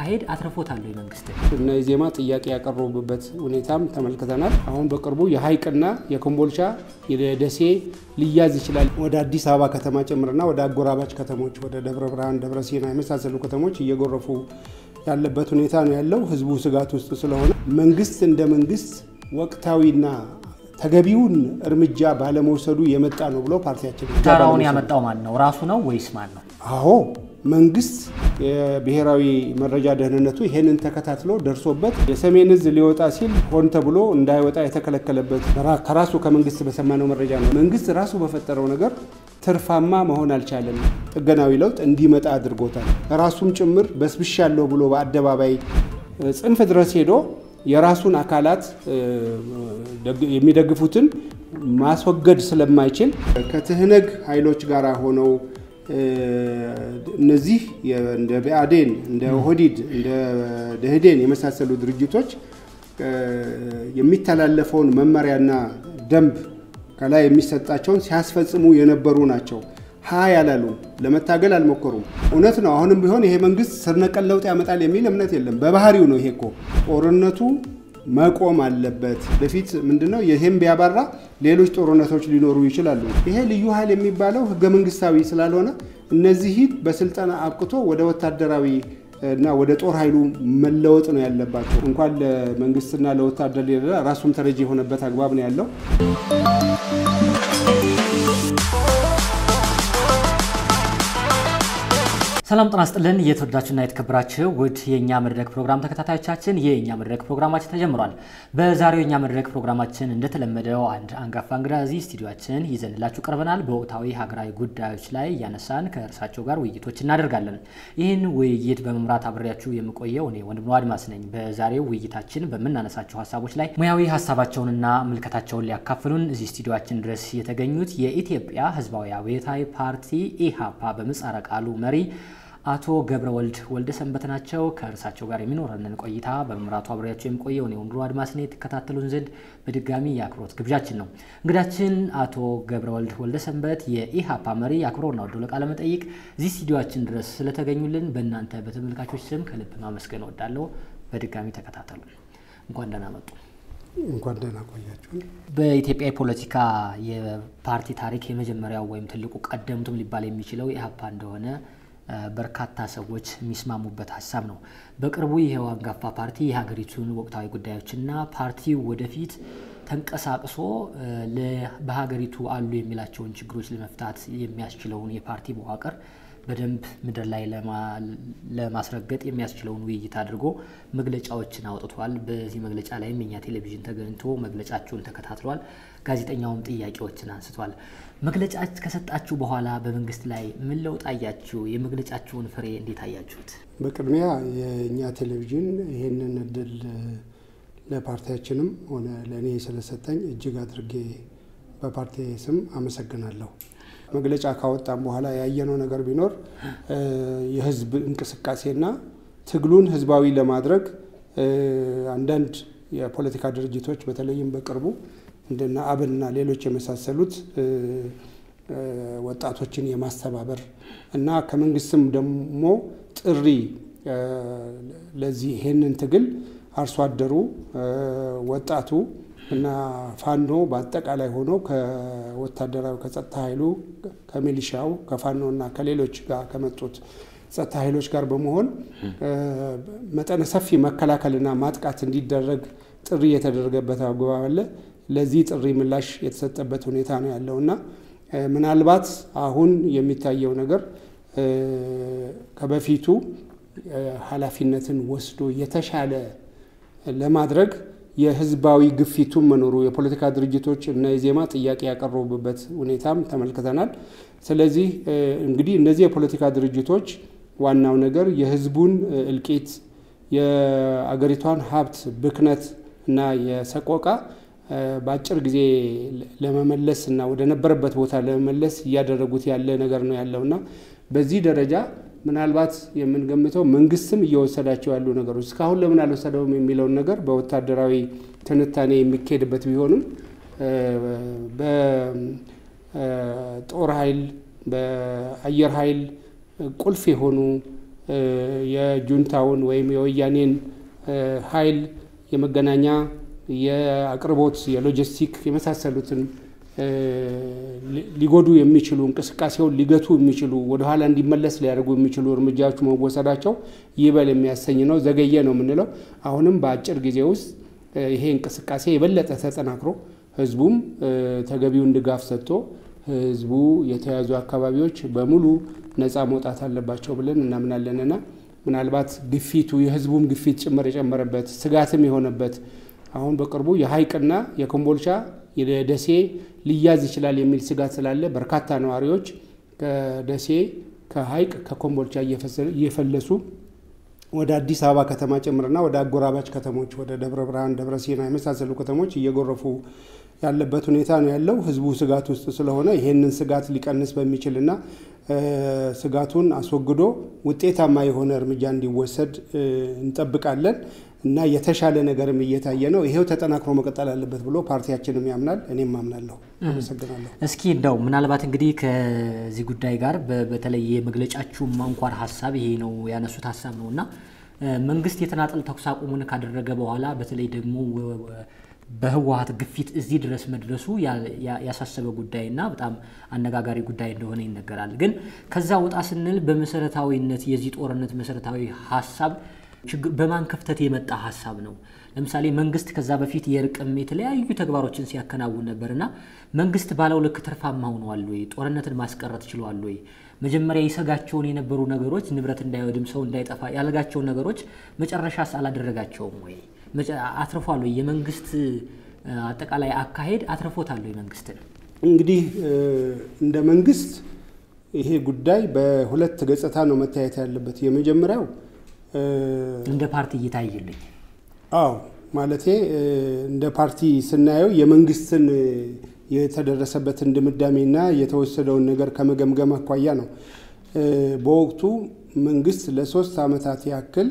አካሄድ አትርፎታል ወይ መንግስት? እና የዜማ ጥያቄ ያቀረቡበት ሁኔታም ተመልክተናል። አሁን በቅርቡ የሀይቅና የኮምቦልቻ የደሴ ሊያዝ ይችላል ወደ አዲስ አበባ ከተማ ጭምርና ወደ አጎራባች ከተሞች ወደ ደብረ ብርሃን፣ ደብረ ሲና የመሳሰሉ ከተሞች እየጎረፉ ያለበት ሁኔታ ነው ያለው። ህዝቡ ስጋት ውስጥ ስለሆነ መንግስት እንደ መንግስት ወቅታዊና ተገቢውን እርምጃ ባለመውሰዱ የመጣ ነው ብሎ ፓርቲያችን ዳራውን ያመጣው ማን ነው? ራሱ ነው ወይስ ማን ነው? አዎ መንግስት የብሔራዊ መረጃ ደህንነቱ ይሄንን ተከታትሎ ደርሶበት የሰሜን እዝ ሊወጣ ሲል ሆን ተብሎ እንዳይወጣ የተከለከለበት ከራሱ ከመንግስት በሰማነው መረጃ ነው። መንግስት ራሱ በፈጠረው ነገር ትርፋማ መሆን አልቻለም። ጥገናዊ ለውጥ እንዲመጣ አድርጎታል። ራሱም ጭምር በስብሻለሁ ብሎ በአደባባይ ጽንፍ ድረስ ሄዶ የራሱን አካላት የሚደግፉትን ማስወገድ ስለማይችል ከትህነግ ኃይሎች ጋር ሆነው እነዚህ እንደ ብአዴን፣ እንደ ኦህዲድ፣ እንደ ደህዴን የመሳሰሉ ድርጅቶች የሚተላለፈውን መመሪያና ደንብ ከላይ የሚሰጣቸውን ሲያስፈጽሙ የነበሩ ናቸው። ሀ ያላሉ ለመታገል አልሞከሩም። እውነት ነው። አሁንም ቢሆን ይሄ መንግስት ስር ነቀል ለውጥ ያመጣል የሚል እምነት የለም። በባህሪው ነው። ይሄ እኮ ጦርነቱ መቆም አለበት። በፊት ምንድነው ይህም ቢያባራ ሌሎች ጦርነቶች ሊኖሩ ይችላሉ። ይሄ ልዩ ኃይል የሚባለው ህገ መንግስታዊ ስላልሆነ እነዚህን በስልጠና አብቅቶ ወደ ወታደራዊ እና ወደ ጦር ኃይሉ መለወጥ ነው ያለባቸው። እንኳን ለመንግስትና ለወታደር ሌላ ራሱም ተረጂ የሆነበት አግባብ ነው ያለው። ሰላም ጤና ይስጥልን። የተወደዳችሁና የተከበራችሁ ውድ የእኛ መድረክ ፕሮግራም ተከታታዮቻችን የእኛ መድረክ ፕሮግራማችን ተጀምሯል። በዛሬው የእኛ መድረክ ፕሮግራማችን እንደተለመደው አንድ አንጋፋ እንግዳ እዚህ ስቱዲዮችን ይዘንላችሁ ቀርበናል። በወቅታዊ ሀገራዊ ጉዳዮች ላይ እያነሳን ከእርሳቸው ጋር ውይይቶች እናደርጋለን። ይህን ውይይት በመምራት አብሬያችሁ የምቆየው እኔ ወንድም አድማስ ነኝ። በዛሬው ውይይታችን በምናነሳቸው ሀሳቦች ላይ ሙያዊ ሀሳባቸውንና ምልከታቸውን ሊያካፍሉን እዚህ ስቱዲዮችን ድረስ የተገኙት የኢትዮጵያ ሕዝባዊ አብዮታዊ ፓርቲ ኢሃፓ በምህጻረ ቃሉ መሪ አቶ ገብረ ወልድ ወልደ ሰንበት ናቸው። ከእርሳቸው ጋር የሚኖረንን ቆይታ በመምራቱ አብሬያቸው የሚቆየው እኔ ወንድሙ አድማስኔ የተከታተሉን ዘንድ በድጋሚ የአክብሮት ግብዣችን ነው። እንግዳችን አቶ ገብረ ወልድ ወልደ ሰንበት የኢሃፓ መሪ አክብሮና ወዶ ለቃለ መጠይቅ እዚህ ስቱዲዮችን ድረስ ስለተገኙልን በእናንተ በተመልካቾች ስም ከልብ ማመስገን እወዳለሁ። በድጋሚ ተከታተሉ። እንኳን ደህና መጡ። እንኳን ደህና ቆያችሁ። በኢትዮጵያ የፖለቲካ የፓርቲ ታሪክ የመጀመሪያው ወይም ትልቁ ቀደምቱም ሊባል የሚችለው ኢሃፓ እንደሆነ በርካታ ሰዎች የሚስማሙበት ሀሳብ ነው። በቅርቡ ይሄው አንጋፋ ፓርቲ የሀገሪቱን ወቅታዊ ጉዳዮችና ፓርቲው ወደፊት ተንቀሳቅሶ በሀገሪቱ አሉ የሚላቸውን ችግሮች ለመፍታት የሚያስችለውን የፓርቲ መዋቅር በደንብ ምድር ላይ ለማስረገጥ የሚያስችለውን ውይይት አድርጎ መግለጫዎችን አውጥቷል። በዚህ መግለጫ ላይም የኛ ቴሌቪዥን ተገኝቶ መግለጫችሁን ተከታትሏል። ጋዜጠኛውም ጥያቄዎችን አንስቷል። መግለጫ ከሰጣችሁ በኋላ በመንግስት ላይ ምን ለውጥ አያችሁ? የመግለጫችሁን ፍሬ እንዴት አያችሁት? በቅድሚያ የእኛ ቴሌቪዥን ይህንን እድል ለፓርቲያችንም ሆነ ለእኔ ስለሰጠኝ እጅግ አድርጌ በፓርቲ ስም አመሰግናለሁ። መግለጫ ካወጣም በኋላ ያየነው ነገር ቢኖር የህዝብ እንቅስቃሴና ትግሉን ህዝባዊ ለማድረግ አንዳንድ የፖለቲካ ድርጅቶች በተለይም በቅርቡ እንደና አብንና ሌሎች የመሳሰሉት ወጣቶችን የማስተባበር እና ከመንግስትም ደግሞ ጥሪ ለዚህ ይሄንን ትግል አርሶ አደሩ፣ ወጣቱ እና ፋኖ በአጠቃላይ ሆኖ ከወታደራዊ ከጸጥታ ኃይሉ ከሚሊሻው ከፋኖ እና ከሌሎች ጋር ከመጡት ጸጥታ ኃይሎች ጋር በመሆን መጠነ ሰፊ መከላከልና ማጥቃት እንዲደረግ ጥሪ የተደረገበት አግባብ አለ። ለዚህ ጥሪ ምላሽ የተሰጠበት ሁኔታ ነው ያለው እና ምናልባት አሁን የሚታየው ነገር ከበፊቱ ኃላፊነትን ወስዶ የተሻለ ለማድረግ የህዝባዊ ግፊቱን መኖሩ የፖለቲካ ድርጅቶች እና የዜማ ጥያቄ ያቀረቡበት ሁኔታም ተመልክተናል። ስለዚህ እንግዲህ እነዚህ የፖለቲካ ድርጅቶች ዋናው ነገር የህዝቡን እልቂት፣ የአገሪቷን ሀብት ብክነት እና የሰቆቃ በአጭር ጊዜ ለመመለስ እና ወደ ነበረበት ቦታ ለመመለስ እያደረጉት ያለ ነገር ነው ያለው እና በዚህ ደረጃ ምናልባት የምንገምተው መንግስትም እየወሰዳቸው ያሉ ነገሮች እስካሁን ለምን አልወሰደውም የሚለውን ነገር በወታደራዊ ትንታኔ የሚካሄድበት ቢሆንም በጦር ኃይል፣ በአየር ኃይል ቁልፍ የሆኑ የጁንታውን ወይም የወያኔን ኃይል የመገናኛ የአቅርቦት የሎጂስቲክ የመሳሰሉትን ሊጎዱ የሚችሉ እንቅስቃሴውን ሊገቱ የሚችሉ ወደኋላ እንዲመለስ ሊያደርጉ የሚችሉ እርምጃዎች መወሰዳቸው ይበል የሚያሰኝ ነው። ዘገየ ነው የምንለው። አሁንም በአጭር ጊዜ ውስጥ ይሄ እንቅስቃሴ የበለጠ ተጠናክሮ ህዝቡም ተገቢውን ድጋፍ ሰጥቶ ህዝቡ የተያዙ አካባቢዎች በሙሉ ነፃ መውጣት አለባቸው ብለን እናምናለንና ምናልባት ግፊቱ የህዝቡም ግፊት ጭምር የጨመረበት ስጋትም የሆነበት አሁን በቅርቡ የሀይቅና የኮምቦልቻ የደሴ ሊያዝ ይችላል የሚል ስጋት ስላለ በርካታ ነዋሪዎች ከደሴ ከሀይቅ ከኮምቦልቻ እየፈለሱ ወደ አዲስ አበባ ከተማ ጭምርና ወደ አጎራባች ከተሞች ወደ ደብረ ብርሃን፣ ደብረ ሲና የመሳሰሉ ከተሞች እየጎረፉ ያለበት ሁኔታ ነው ያለው። ህዝቡ ስጋት ውስጥ ስለሆነ ይሄንን ስጋት ሊቀንስ በሚችልና ስጋቱን አስወግዶ ውጤታማ የሆነ እርምጃ እንዲወሰድ እንጠብቃለን እና የተሻለ ነገርም እየታየ ነው። ይሄው ተጠናክሮ መቀጠል አለበት ብሎ ፓርቲያችንም ያምናል፣ እኔም አምናለሁ። አመሰግናለሁ። እስኪ እንደው ምናልባት እንግዲህ ከዚህ ጉዳይ ጋር በተለይ የመግለጫችሁ አንኳር ሀሳብ ይሄ ነው ያነሱት ሀሳብ ነው እና መንግስት የተናጠል ተኩስ አቁሙን ካደረገ በኋላ በተለይ ደግሞ በህወሀት ግፊት እዚህ ድረስ መድረሱ ያሳሰበ ጉዳይና በጣም አነጋጋሪ ጉዳይ እንደሆነ ይነገራል። ግን ከዛ ወጣ ስንል በመሰረታዊነት የዚህ ጦርነት መሰረታዊ ሀሳብ በማን ክፍተት የመጣ ሀሳብ ነው? ለምሳሌ መንግስት ከዛ በፊት የእርቅም የተለያዩ ተግባሮችን ሲያከናውን ነበርና መንግስት ባለው ልክ ትርፋማ ሆኗል ወይ? ጦርነትን ማስቀረት ችሏል ወይ? መጀመሪያ ይሰጋቸውን የነበሩ ነገሮች ንብረት እንዳይወድም ሰው እንዳይጠፋ ያለጋቸውን ነገሮች መጨረሻስ አላደረጋቸውም ወይ? አትርፏል ወይ? የመንግስት አጠቃላይ አካሄድ አትርፎታል ወይ መንግስትን? እንግዲህ እንደ መንግስት ይሄ ጉዳይ በሁለት ገጽታ ነው መታየት ያለበት። የመጀመሪያው እንደ ፓርቲ እየታየልኝ አዎ ማለቴ እንደ ፓርቲ ስናየው የመንግስትን የተደረሰበትን ድምዳሜና የተወሰደውን ነገር ከመገምገም አኳያ ነው። በወቅቱ መንግስት ለሶስት ዓመታት ያክል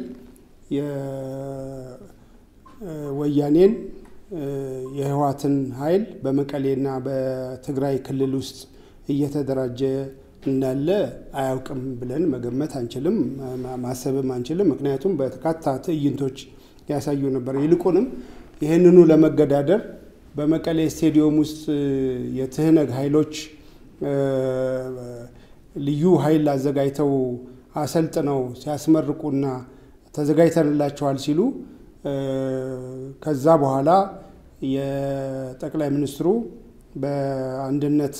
የወያኔን የህወሓትን ኃይል በመቀሌና በትግራይ ክልል ውስጥ እየተደራጀ እንዳለ አያውቅም ብለን መገመት አንችልም፣ ማሰብም አንችልም። ምክንያቱም በርካታ ትዕይንቶች ያሳዩ ነበር። ይልቁንም ይህንኑ ለመገዳደር በመቀሌ ስቴዲየም ውስጥ የትህነግ ኃይሎች ልዩ ኃይል አዘጋጅተው አሰልጥነው ሲያስመርቁና ተዘጋጅተንላቸዋል ሲሉ ከዛ በኋላ የጠቅላይ ሚኒስትሩ በአንድነት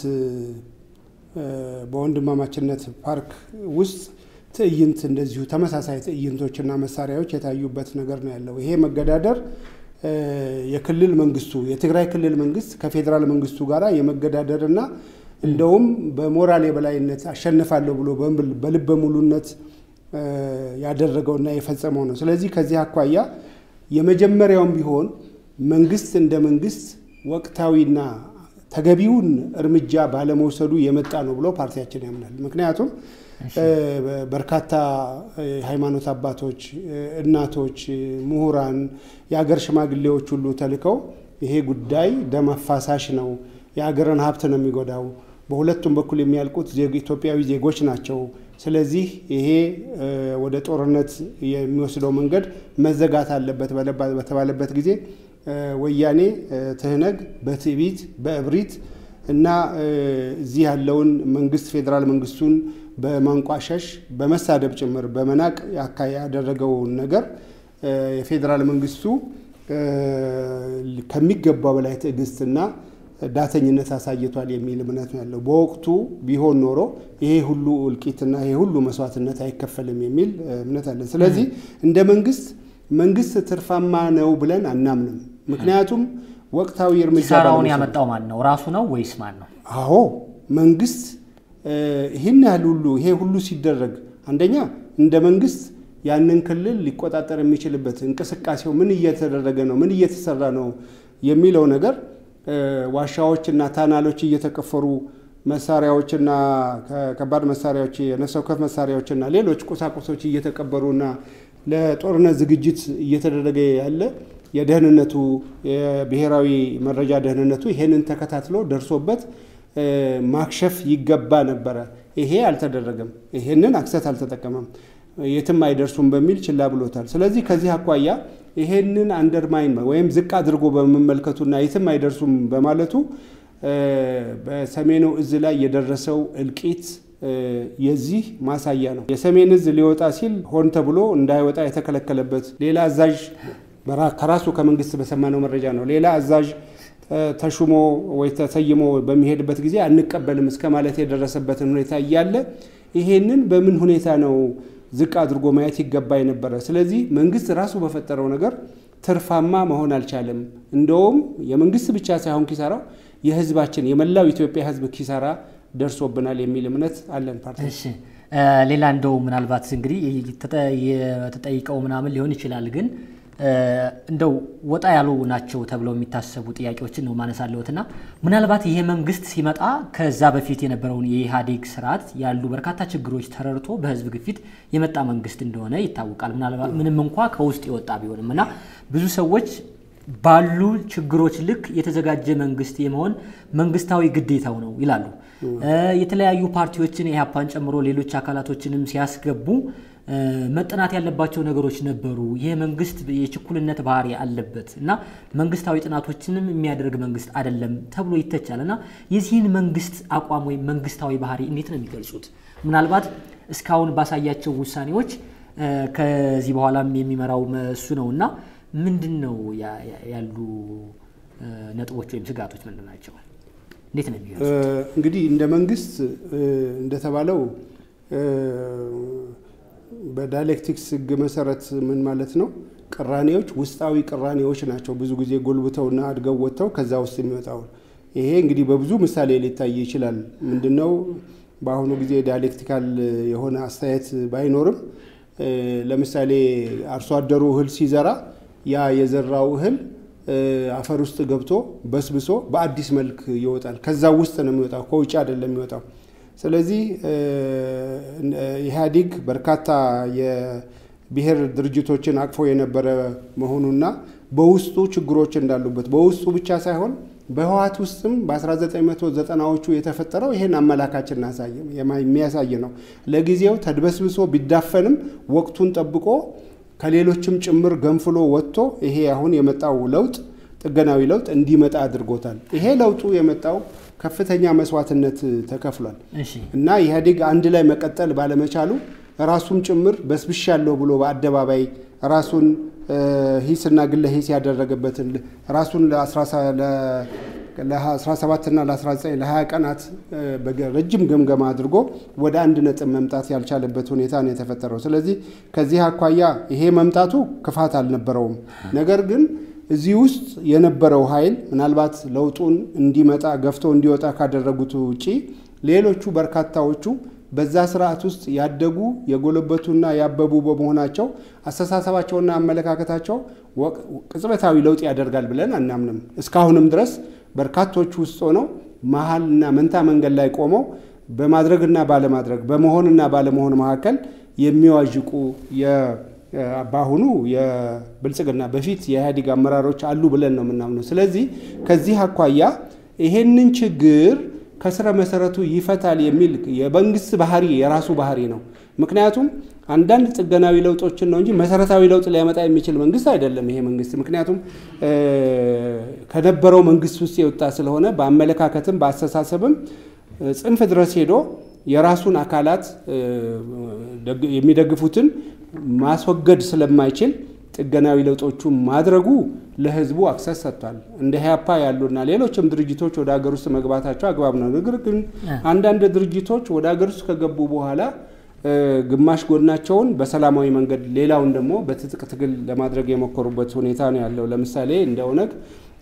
በወንድማማችነት ፓርክ ውስጥ ትዕይንት እንደዚሁ ተመሳሳይ ትዕይንቶችና መሳሪያዎች የታዩበት ነገር ነው ያለው። ይሄ መገዳደር የክልል መንግስቱ የትግራይ ክልል መንግስት ከፌዴራል መንግስቱ ጋር የመገዳደርና እንደውም በሞራል የበላይነት አሸንፋለሁ ብሎ በልበ ሙሉነት ያደረገውና የፈጸመው ነው። ስለዚህ ከዚህ አኳያ የመጀመሪያውም ቢሆን መንግስት እንደ መንግስት ወቅታዊና ተገቢውን እርምጃ ባለመውሰዱ የመጣ ነው ብሎ ፓርቲያችን ያምናል። ምክንያቱም በርካታ ሃይማኖት አባቶች፣ እናቶች፣ ምሁራን፣ የሀገር ሽማግሌዎች ሁሉ ተልከው ይሄ ጉዳይ ደም አፋሳሽ ነው፣ የሀገርን ሀብት ነው የሚጎዳው፣ በሁለቱም በኩል የሚያልቁት ኢትዮጵያዊ ዜጎች ናቸው። ስለዚህ ይሄ ወደ ጦርነት የሚወስደው መንገድ መዘጋት አለበት በተባለበት ጊዜ ወያኔ ትህነግ በትዕቢት በእብሪት እና እዚህ ያለውን መንግስት ፌዴራል መንግስቱን በማንቋሸሽ በመሳደብ ጭምር በመናቅ ያደረገውን ነገር የፌዴራል መንግስቱ ከሚገባው በላይ ትዕግስትና ዳተኝነት አሳይቷል የሚል እምነት ነው ያለው። በወቅቱ ቢሆን ኖሮ ይሄ ሁሉ እልቂትና ይሄ ሁሉ መስዋዕትነት አይከፈልም የሚል እምነት አለን። ስለዚህ እንደ መንግስት መንግስት ትርፋማ ነው ብለን አናምንም። ምክንያቱም ወቅታዊ እርምጃ ኪሳራውን ያመጣው ማን ነው? ራሱ ነው ወይስ ማን ነው? አዎ መንግስት ይህን ያህል ሁሉ ይሄ ሁሉ ሲደረግ አንደኛ እንደ መንግስት ያንን ክልል ሊቆጣጠር የሚችልበት እንቅስቃሴው ምን እየተደረገ ነው፣ ምን እየተሰራ ነው የሚለው ነገር ዋሻዎችና ታናሎች እየተቀፈሩ መሳሪያዎችና ከባድ መሳሪያዎች የነፍስ ወከፍ መሳሪያዎችና ሌሎች ቁሳቁሶች እየተቀበሩና ለጦርነት ዝግጅት እየተደረገ ያለ የደህንነቱ የብሔራዊ መረጃ ደህንነቱ ይሄንን ተከታትሎ ደርሶበት ማክሸፍ ይገባ ነበረ። ይሄ አልተደረገም። ይሄንን አክሰት አልተጠቀመም። የትም አይደርሱም በሚል ችላ ብሎታል። ስለዚህ ከዚህ አኳያ ይሄንን አንደርማይን ወይም ዝቅ አድርጎ በመመልከቱና የትም አይደርሱም በማለቱ በሰሜኑ እዝ ላይ የደረሰው እልቂት የዚህ ማሳያ ነው። የሰሜን እዝ ሊወጣ ሲል ሆን ተብሎ እንዳይወጣ የተከለከለበት ሌላ አዛዥ ከራሱ ከመንግስት በሰማነው መረጃ ነው። ሌላ አዛዥ ተሹሞ ወይ ተሰይሞ በሚሄድበት ጊዜ አንቀበልም እስከ ማለት የደረሰበትን ሁኔታ እያለ ይሄንን በምን ሁኔታ ነው ዝቅ አድርጎ ማየት ይገባ የነበረ? ስለዚህ መንግስት ራሱ በፈጠረው ነገር ትርፋማ መሆን አልቻለም። እንደውም የመንግስት ብቻ ሳይሆን ኪሳራው የህዝባችን የመላው ኢትዮጵያ ህዝብ ኪሳራ ደርሶብናል የሚል እምነት አለን። ፓርቲ እሺ፣ ሌላ እንደው ምናልባት እንግዲህ የተጠይቀው ምናምን ሊሆን ይችላል ግን እንደው ወጣ ያሉ ናቸው ተብለው የሚታሰቡ ጥያቄዎችን ነው ማነሳለሁትና ምናልባት ይሄ መንግስት ሲመጣ ከዛ በፊት የነበረውን የኢህአዴግ ስርዓት ያሉ በርካታ ችግሮች ተረድቶ በህዝብ ግፊት የመጣ መንግስት እንደሆነ ይታወቃል። ምናልባት ምንም እንኳ ከውስጥ የወጣ ቢሆንም እና ብዙ ሰዎች ባሉ ችግሮች ልክ የተዘጋጀ መንግስት የመሆን መንግስታዊ ግዴታው ነው ይላሉ። የተለያዩ ፓርቲዎችን ኢህአፓን ጨምሮ ሌሎች አካላቶችንም ሲያስገቡ መጠናት ያለባቸው ነገሮች ነበሩ። ይህ መንግስት የችኩልነት ባህሪ አለበት እና መንግስታዊ ጥናቶችንም የሚያደርግ መንግስት አይደለም ተብሎ ይተቻል እና የዚህን መንግስት አቋም ወይም መንግስታዊ ባህሪ እንዴት ነው የሚገልጹት? ምናልባት እስካሁን ባሳያቸው ውሳኔዎች ከዚህ በኋላም የሚመራው እሱ ነው እና ምንድን ነው ያሉ ነጥቦች ወይም ስጋቶች ምንድን ናቸው? እንዴት ነው የሚገልጹት? እንግዲህ እንደ መንግስት እንደተባለው በዳይሌክቲክስ ህግ መሰረት ምን ማለት ነው? ቅራኔዎች ውስጣዊ ቅራኔዎች ናቸው። ብዙ ጊዜ ጎልብተውና አድገው ወጥተው ከዛ ውስጥ የሚወጣው ይሄ እንግዲህ በብዙ ምሳሌ ሊታይ ይችላል። ምንድነው በአሁኑ ጊዜ ዳይሌክቲካል የሆነ አስተያየት ባይኖርም ለምሳሌ አርሶ አደሩ እህል ሲዘራ ያ የዘራው እህል አፈር ውስጥ ገብቶ በስብሶ በአዲስ መልክ ይወጣል። ከዛ ውስጥ ነው የሚወጣው፣ ከውጭ አይደለም የሚወጣው። ስለዚህ ኢህአዴግ በርካታ የብሔር ድርጅቶችን አቅፎ የነበረ መሆኑና በውስጡ ችግሮች እንዳሉበት በውስጡ ብቻ ሳይሆን በህወሓት ውስጥም በ1990ዎቹ የተፈጠረው ይህን አመላካችን የሚያሳይ ነው። ለጊዜው ተድበስብሶ ቢዳፈንም ወቅቱን ጠብቆ ከሌሎችም ጭምር ገንፍሎ ወጥቶ ይሄ አሁን የመጣው ለውጥ ጥገናዊ ለውጥ እንዲመጣ አድርጎታል። ይሄ ለውጡ የመጣው ከፍተኛ መስዋዕትነት ተከፍሏል እና ኢህአዴግ አንድ ላይ መቀጠል ባለመቻሉ ራሱም ጭምር በስብሻለሁ ብሎ በአደባባይ ራሱን ሂስና ግለ ሂስ ያደረገበትን ራሱን ለ17ና ለ19 ለ20 ቀናት ረጅም ገምገማ አድርጎ ወደ አንድ ነጥብ መምጣት ያልቻለበት ሁኔታ ነው የተፈጠረው። ስለዚህ ከዚህ አኳያ ይሄ መምጣቱ ክፋት አልነበረውም። ነገር ግን እዚህ ውስጥ የነበረው ኃይል ምናልባት ለውጡን እንዲመጣ ገፍቶ እንዲወጣ ካደረጉት ውጪ ሌሎቹ በርካታዎቹ በዛ ስርዓት ውስጥ ያደጉ የጎለበቱና ያበቡ በመሆናቸው አስተሳሰባቸውና አመለካከታቸው ቅጽበታዊ ለውጥ ያደርጋል ብለን አናምንም። እስካሁንም ድረስ በርካቶቹ ውስጥ ሆነው መሀልና መንታ መንገድ ላይ ቆመው በማድረግና ባለማድረግ በመሆንና ባለመሆን መካከል የሚዋዥቁ በአሁኑ የብልጽግና በፊት የኢህአዴግ አመራሮች አሉ ብለን ነው የምናምነው። ስለዚህ ከዚህ አኳያ ይሄንን ችግር ከስረ መሰረቱ ይፈታል የሚል የመንግስት ባህሪ የራሱ ባህሪ ነው። ምክንያቱም አንዳንድ ጥገናዊ ለውጦችን ነው እንጂ መሰረታዊ ለውጥ ሊያመጣ የሚችል መንግስት አይደለም ይሄ መንግስት። ምክንያቱም ከነበረው መንግስት ውስጥ የወጣ ስለሆነ በአመለካከትም በአስተሳሰብም ጽንፍ ድረስ ሄዶ የራሱን አካላት የሚደግፉትን ማስወገድ ስለማይችል ጥገናዊ ለውጦቹ ማድረጉ ለህዝቡ አክሰስ ሰጥቷል። እንደ ኢህአፓ ያሉና ሌሎችም ድርጅቶች ወደ ሀገር ውስጥ መግባታቸው አግባብ ነው። ነገር ግን አንዳንድ ድርጅቶች ወደ ሀገር ውስጥ ከገቡ በኋላ ግማሽ ጎናቸውን በሰላማዊ መንገድ ሌላውን ደግሞ በትጥቅ ትግል ለማድረግ የሞከሩበት ሁኔታ ነው ያለው። ለምሳሌ እንደ ኦነግ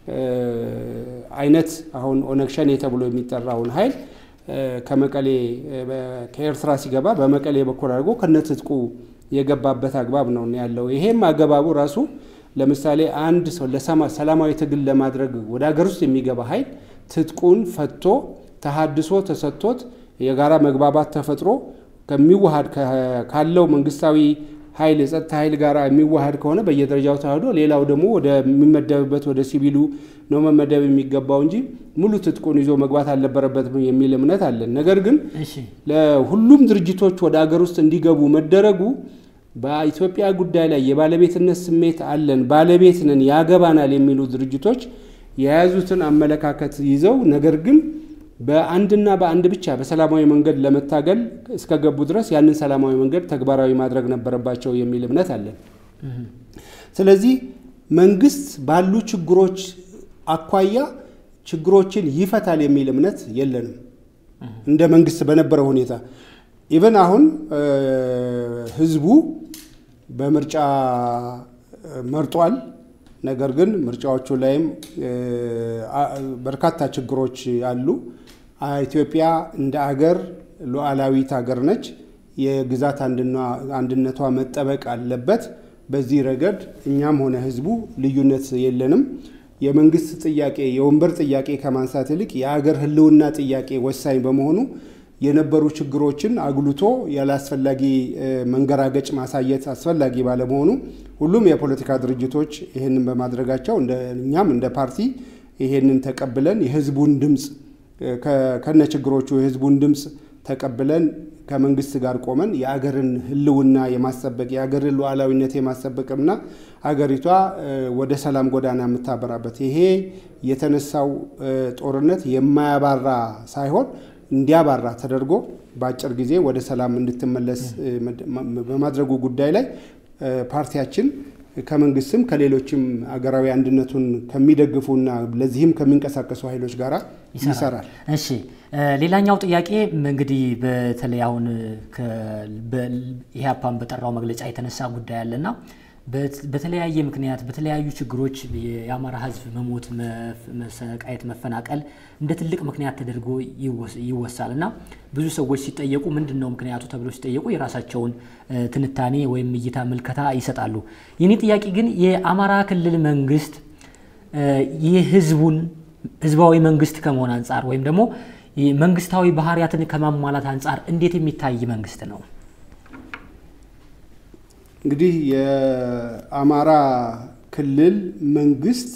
አይነት አሁን ኦነግ ሸኔ ተብሎ የሚጠራውን ኃይል ከመቀሌ ከኤርትራ ሲገባ በመቀሌ በኩል አድርጎ ከነትጥቁ የገባበት አግባብ ነው ያለው። ይሄም አገባቡ ራሱ ለምሳሌ አንድ ሰው ለሰላማዊ ትግል ለማድረግ ወደ ሀገር ውስጥ የሚገባ ኃይል ትጥቁን ፈቶ ተሃድሶ ተሰጥቶት የጋራ መግባባት ተፈጥሮ ከሚዋሃድ ካለው መንግስታዊ ኃይል የጸጥታ ኃይል ጋር የሚዋሃድ ከሆነ በየደረጃው ተዋህዶ ሌላው ደግሞ ወደሚመደብበት ወደ ሲቪሉ ነው መመደብ የሚገባው እንጂ ሙሉ ትጥቁን ይዞ መግባት አልነበረበትም የሚል እምነት አለን። ነገር ግን ለሁሉም ድርጅቶች ወደ አገር ውስጥ እንዲገቡ መደረጉ በኢትዮጵያ ጉዳይ ላይ የባለቤትነት ስሜት አለን፣ ባለቤት ነን፣ ያገባናል የሚሉ ድርጅቶች የያዙትን አመለካከት ይዘው ነገር ግን በአንድና በአንድ ብቻ በሰላማዊ መንገድ ለመታገል እስከገቡ ድረስ ያንን ሰላማዊ መንገድ ተግባራዊ ማድረግ ነበረባቸው የሚል እምነት አለን። ስለዚህ መንግስት ባሉ ችግሮች አኳያ ችግሮችን ይፈታል የሚል እምነት የለንም። እንደ መንግስት በነበረው ሁኔታ ኢቨን አሁን ህዝቡ በምርጫ መርጧል። ነገር ግን ምርጫዎቹ ላይም በርካታ ችግሮች አሉ። ኢትዮጵያ እንደ አገር ሉዓላዊት ሀገር ነች። የግዛት አንድነቷ መጠበቅ አለበት። በዚህ ረገድ እኛም ሆነ ህዝቡ ልዩነት የለንም። የመንግስት ጥያቄ የወንበር ጥያቄ ከማንሳት ይልቅ የአገር ህልውና ጥያቄ ወሳኝ በመሆኑ የነበሩ ችግሮችን አጉልቶ ያላስፈላጊ መንገራገጭ ማሳየት አስፈላጊ ባለመሆኑ ሁሉም የፖለቲካ ድርጅቶች ይህንን በማድረጋቸው እኛም እንደ ፓርቲ ይሄንን ተቀብለን የህዝቡን ድምፅ ከነ ችግሮቹ የህዝቡን ድምፅ ተቀብለን ከመንግስት ጋር ቆመን የአገርን ህልውና የማስጠበቅ የአገርን ሉዓላዊነት የማስጠበቅና አገሪቷ ወደ ሰላም ጎዳና የምታበራበት ይሄ የተነሳው ጦርነት የማያባራ ሳይሆን እንዲያባራ ተደርጎ በአጭር ጊዜ ወደ ሰላም እንድትመለስ በማድረጉ ጉዳይ ላይ ፓርቲያችን ከመንግስትም ከሌሎችም አገራዊ አንድነቱን ከሚደግፉና ለዚህም ከሚንቀሳቀሱ ኃይሎች ጋር ይሰራል። እሺ፣ ሌላኛው ጥያቄ እንግዲህ በተለይ አሁን ኢህአፓን በጠራው መግለጫ የተነሳ ጉዳይ አለና በተለያየ ምክንያት በተለያዩ ችግሮች የአማራ ህዝብ መሞት፣ መሰቃየት፣ መፈናቀል እንደ ትልቅ ምክንያት ተደርጎ ይወሳል እና ብዙ ሰዎች ሲጠየቁ ምንድን ነው ምክንያቱ ተብሎ ሲጠየቁ የራሳቸውን ትንታኔ ወይም እይታ ምልከታ ይሰጣሉ። የኔ ጥያቄ ግን የአማራ ክልል መንግስት የህዝቡን ህዝባዊ መንግስት ከመሆን አንጻር ወይም ደግሞ መንግስታዊ ባህሪያትን ከማሟላት አንጻር እንዴት የሚታይ መንግስት ነው? እንግዲህ የአማራ ክልል መንግስት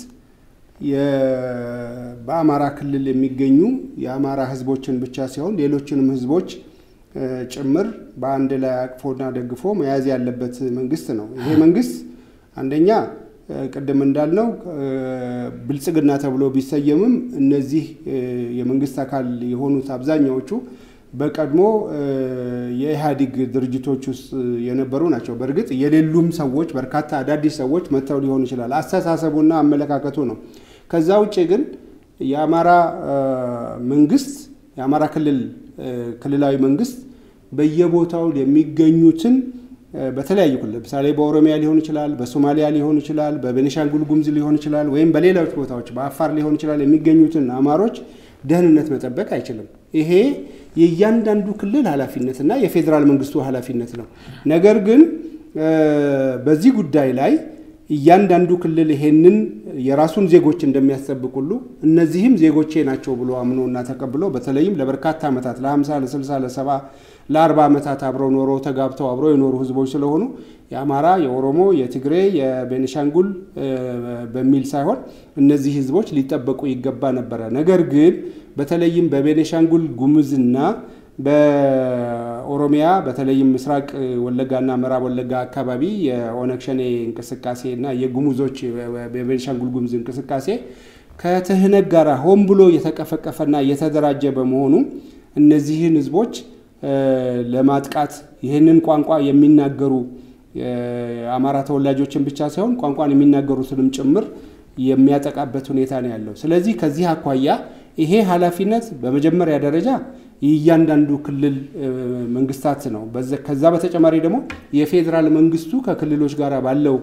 በአማራ ክልል የሚገኙ የአማራ ህዝቦችን ብቻ ሲሆን ሌሎችንም ህዝቦች ጭምር በአንድ ላይ አቅፎና ደግፎ መያዝ ያለበት መንግስት ነው። ይሄ መንግስት አንደኛ ቅድም እንዳልነው ብልጽግና ተብሎ ቢሰየምም እነዚህ የመንግስት አካል የሆኑት አብዛኛዎቹ በቀድሞ የኢህአዴግ ድርጅቶች ውስጥ የነበሩ ናቸው። በእርግጥ የሌሉም ሰዎች በርካታ አዳዲስ ሰዎች መጥተው ሊሆን ይችላል። አስተሳሰቡና አመለካከቱ ነው። ከዛ ውጭ ግን የአማራ መንግስት የአማራ ክልል ክልላዊ መንግስት በየቦታው የሚገኙትን በተለያዩ ክልል ለምሳሌ በኦሮሚያ ሊሆን ይችላል፣ በሶማሊያ ሊሆን ይችላል፣ በቤኒሻንጉል ጉሙዝ ሊሆን ይችላል፣ ወይም በሌሎች ቦታዎች በአፋር ሊሆን ይችላል የሚገኙትን አማሮች ደህንነት መጠበቅ አይችልም። ይሄ የእያንዳንዱ ክልል ኃላፊነትና የፌዴራል መንግስቱ ኃላፊነት ነው። ነገር ግን በዚህ ጉዳይ ላይ እያንዳንዱ ክልል ይሄንን የራሱን ዜጎች እንደሚያስጠብቅ ሁሉ እነዚህም ዜጎቼ ናቸው ብሎ አምኖና ተቀብሎ በተለይም ለበርካታ ዓመታት ለ50 ለ60 ለ70 ለ40 ዓመታት አብረው ኖረው ተጋብተው አብረው የኖሩ ህዝቦች ስለሆኑ የአማራ፣ የኦሮሞ፣ የትግሬ፣ የቤኒሻንጉል በሚል ሳይሆን እነዚህ ህዝቦች ሊጠበቁ ይገባ ነበረ። ነገር ግን በተለይም በቤኒሻንጉል ጉሙዝና በኦሮሚያ በተለይም ምስራቅ ወለጋና ምዕራብ ወለጋ አካባቢ የኦነግ ሸኔ እንቅስቃሴ እና የጉሙዞች የቤኒሻንጉል ጉሙዝ እንቅስቃሴ ከትህነግ ጋር ሆን ብሎ የተቀፈቀፈና የተደራጀ በመሆኑ እነዚህን ህዝቦች ለማጥቃት ይህንን ቋንቋ የሚናገሩ የአማራ ተወላጆችን ብቻ ሳይሆን ቋንቋን የሚናገሩትንም ጭምር የሚያጠቃበት ሁኔታ ነው ያለው። ስለዚህ ከዚህ አኳያ ይሄ ኃላፊነት በመጀመሪያ ደረጃ የእያንዳንዱ ክልል መንግስታት ነው። ከዛ በተጨማሪ ደግሞ የፌዴራል መንግስቱ ከክልሎች ጋር ባለው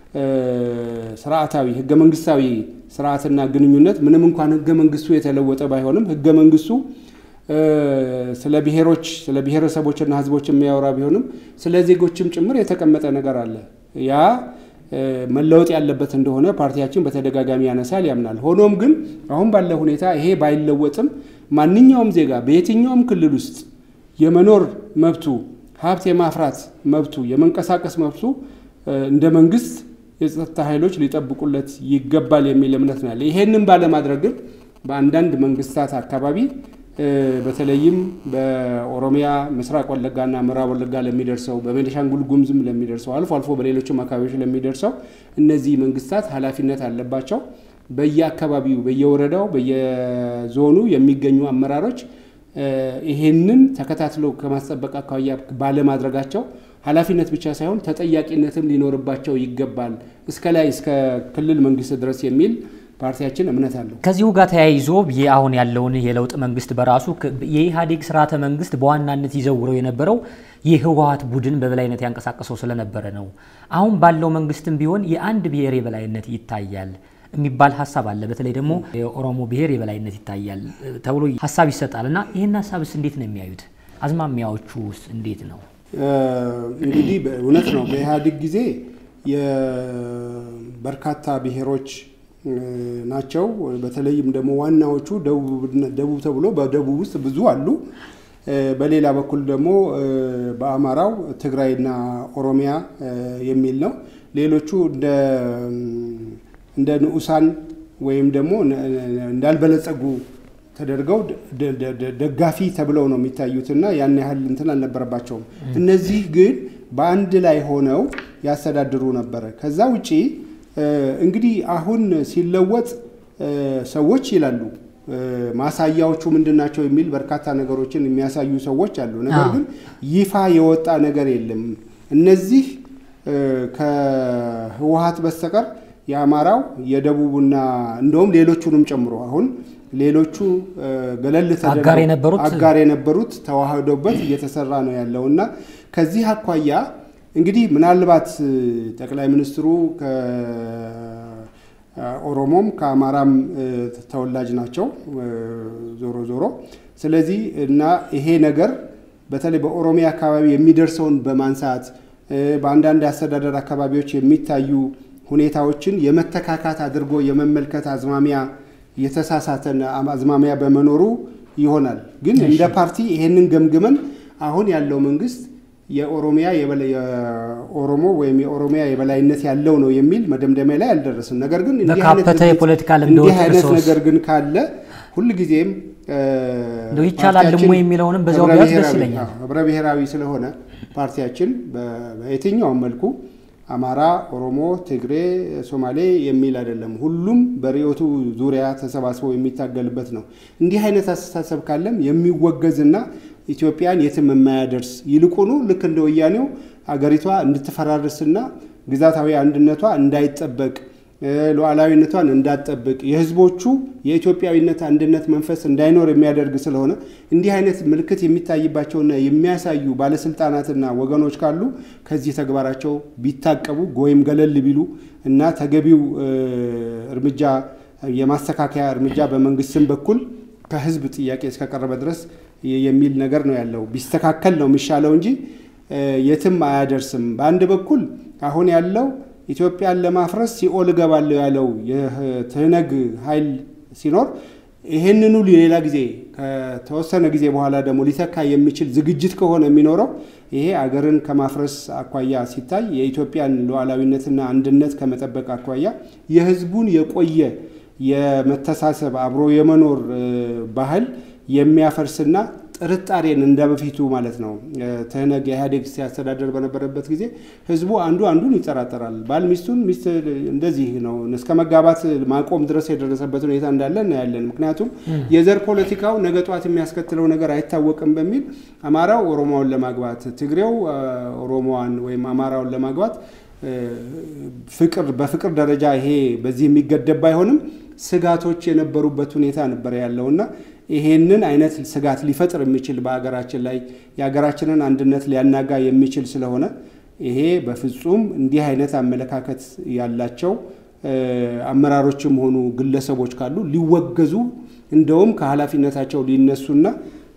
ስርዓታዊ ህገ መንግስታዊ ስርዓትና ግንኙነት ምንም እንኳን ህገ መንግስቱ የተለወጠ ባይሆንም ህገ መንግስቱ ስለ ብሔሮች ስለ ብሔረሰቦችና ህዝቦች የሚያወራ ቢሆንም ስለ ዜጎችም ጭምር የተቀመጠ ነገር አለ። ያ መለወጥ ያለበት እንደሆነ ፓርቲያችን በተደጋጋሚ ያነሳል፣ ያምናል። ሆኖም ግን አሁን ባለ ሁኔታ ይሄ ባይለወጥም ማንኛውም ዜጋ በየትኛውም ክልል ውስጥ የመኖር መብቱ፣ ሀብት የማፍራት መብቱ፣ የመንቀሳቀስ መብቱ እንደ መንግስት የጸጥታ ኃይሎች ሊጠብቁለት ይገባል የሚል እምነት ነው ያለ። ይሄንን ባለማድረግ ግን በአንዳንድ መንግስታት አካባቢ በተለይም በኦሮሚያ ምስራቅ ወለጋና ምዕራብ ወለጋ ለሚደርሰው በቤኒሻንጉል ጉሙዝም ለሚደርሰው አልፎ አልፎ በሌሎችም አካባቢዎች ለሚደርሰው እነዚህ መንግስታት ኃላፊነት አለባቸው። በየአካባቢው በየወረዳው በየዞኑ የሚገኙ አመራሮች ይሄንን ተከታትለው ከማስጠበቅ አኳያ ባለማድረጋቸው ኃላፊነት ብቻ ሳይሆን ተጠያቂነትም ሊኖርባቸው ይገባል እስከ ላይ እስከ ክልል መንግስት ድረስ የሚል ፓርቲያችን እምነት አለው። ከዚሁ ጋር ተያይዞ አሁን ያለውን የለውጥ መንግስት በራሱ የኢህአዴግ ስርዓተ መንግስት በዋናነት ይዘውረው የነበረው የህወሀት ቡድን በበላይነት ያንቀሳቀሰው ስለነበረ ነው። አሁን ባለው መንግስትም ቢሆን የአንድ ብሔር የበላይነት ይታያል የሚባል ሀሳብ አለ። በተለይ ደግሞ የኦሮሞ ብሔር የበላይነት ይታያል ተብሎ ሀሳብ ይሰጣል እና ይህን ሀሳብስ እንዴት ነው የሚያዩት? አዝማሚያዎቹ ውስጥ እንዴት ነው? እንግዲህ እውነት ነው። በኢህአዴግ ጊዜ የበርካታ ብሔሮች ናቸው። በተለይም ደግሞ ዋናዎቹ ደቡብ ተብሎ በደቡብ ውስጥ ብዙ አሉ። በሌላ በኩል ደግሞ በአማራው ትግራይና ኦሮሚያ የሚል ነው። ሌሎቹ እንደ ንዑሳን ወይም ደግሞ እንዳልበለጸጉ ተደርገው ደጋፊ ተብለው ነው የሚታዩትና ያን ያህል እንትን አልነበረባቸውም። እነዚህ ግን በአንድ ላይ ሆነው ያስተዳድሩ ነበረ። ከዛ ውጪ እንግዲህ አሁን ሲለወጥ ሰዎች ይላሉ ማሳያዎቹ ምንድን ናቸው የሚል በርካታ ነገሮችን የሚያሳዩ ሰዎች አሉ። ነገር ግን ይፋ የወጣ ነገር የለም። እነዚህ ከህወሀት በስተቀር የአማራው የደቡቡና እንደውም ሌሎቹንም ጨምሮ አሁን ሌሎቹ ገለል ተደርገው አጋር የነበሩት ተዋህዶበት እየተሰራ ነው ያለው እና ከዚህ አኳያ እንግዲህ ምናልባት ጠቅላይ ሚኒስትሩ ከኦሮሞም ከአማራም ተወላጅ ናቸው ዞሮ ዞሮ። ስለዚህ እና ይሄ ነገር በተለይ በኦሮሚያ አካባቢ የሚደርሰውን በማንሳት በአንዳንድ አስተዳደር አካባቢዎች የሚታዩ ሁኔታዎችን የመተካካት አድርጎ የመመልከት አዝማሚያ የተሳሳተ አዝማሚያ በመኖሩ ይሆናል። ግን እንደ ፓርቲ ይሄንን ገምግመን አሁን ያለው መንግስት የኦሮሚያ የኦሮሞ ወይም የኦሮሚያ የበላይነት ያለው ነው የሚል መደምደሚያ ላይ አልደረስም። ነገር ግን እንዲህ አይነት ነገር ግን ካለ ሁልጊዜም ይቻላል ልሞ የሚለውንም በዚያው ቢያዝ ደስ ይለኛል። ህብረ ብሔራዊ ስለሆነ ፓርቲያችን በየትኛውም መልኩ አማራ፣ ኦሮሞ፣ ትግሬ፣ ሶማሌ የሚል አይደለም። ሁሉም በርዕዮቱ ዙሪያ ተሰባስበው የሚታገልበት ነው። እንዲህ አይነት አስተሳሰብ ካለም የሚወገዝና ኢትዮጵያን የትም የማያደርስ ይልቁኑ ልክ እንደ ወያኔው አገሪቷ እንድትፈራርስና ግዛታዊ አንድነቷ እንዳይጠበቅ ሉዓላዊነቷን እንዳትጠብቅ የህዝቦቹ የኢትዮጵያዊነት አንድነት መንፈስ እንዳይኖር የሚያደርግ ስለሆነ እንዲህ አይነት ምልክት የሚታይባቸውና የሚያሳዩ ባለስልጣናትና ወገኖች ካሉ ከዚህ ተግባራቸው ቢታቀቡ ወይም ገለል ቢሉ እና ተገቢው እርምጃ የማስተካከያ እርምጃ በመንግስትም በኩል ከህዝብ ጥያቄ እስከቀረበ ድረስ የሚል ነገር ነው ያለው። ቢስተካከል ነው የሚሻለው እንጂ የትም አያደርስም። በአንድ በኩል አሁን ያለው ኢትዮጵያን ለማፍረስ ሲኦል እገባለሁ ያለው የትህነግ ኃይል ሲኖር ይሄንኑ ሌላ ጊዜ ከተወሰነ ጊዜ በኋላ ደግሞ ሊተካ የሚችል ዝግጅት ከሆነ የሚኖረው ይሄ አገርን ከማፍረስ አኳያ ሲታይ የኢትዮጵያን ሉዓላዊነትና አንድነት ከመጠበቅ አኳያ የህዝቡን የቆየ የመተሳሰብ አብሮ የመኖር ባህል የሚያፈርስና ጥርጣሬን እንደ በፊቱ ማለት ነው። ትህነግ የኢህአዴግ ሲያስተዳደር በነበረበት ጊዜ ህዝቡ አንዱ አንዱን ይጠራጠራል። ባል ሚስቱን፣ ሚስት እንደዚህ ነው እስከ መጋባት ማቆም ድረስ የደረሰበት ሁኔታ እንዳለ እናያለን። ምክንያቱም የዘር ፖለቲካው ነገ ጧት የሚያስከትለው ነገር አይታወቅም በሚል አማራው ኦሮሞውን ለማግባት፣ ትግሬው ኦሮሞዋን ወይም አማራውን ለማግባት ፍቅር በፍቅር ደረጃ ይሄ በዚህ የሚገደብ ባይሆንም ስጋቶች የነበሩበት ሁኔታ ነበር ያለውና ይሄንን አይነት ስጋት ሊፈጥር የሚችል በሀገራችን ላይ የሀገራችንን አንድነት ሊያናጋ የሚችል ስለሆነ ይሄ በፍጹም እንዲህ አይነት አመለካከት ያላቸው አመራሮችም ሆኑ ግለሰቦች ካሉ ሊወገዙ እንደውም ከኃላፊነታቸው ሊነሱና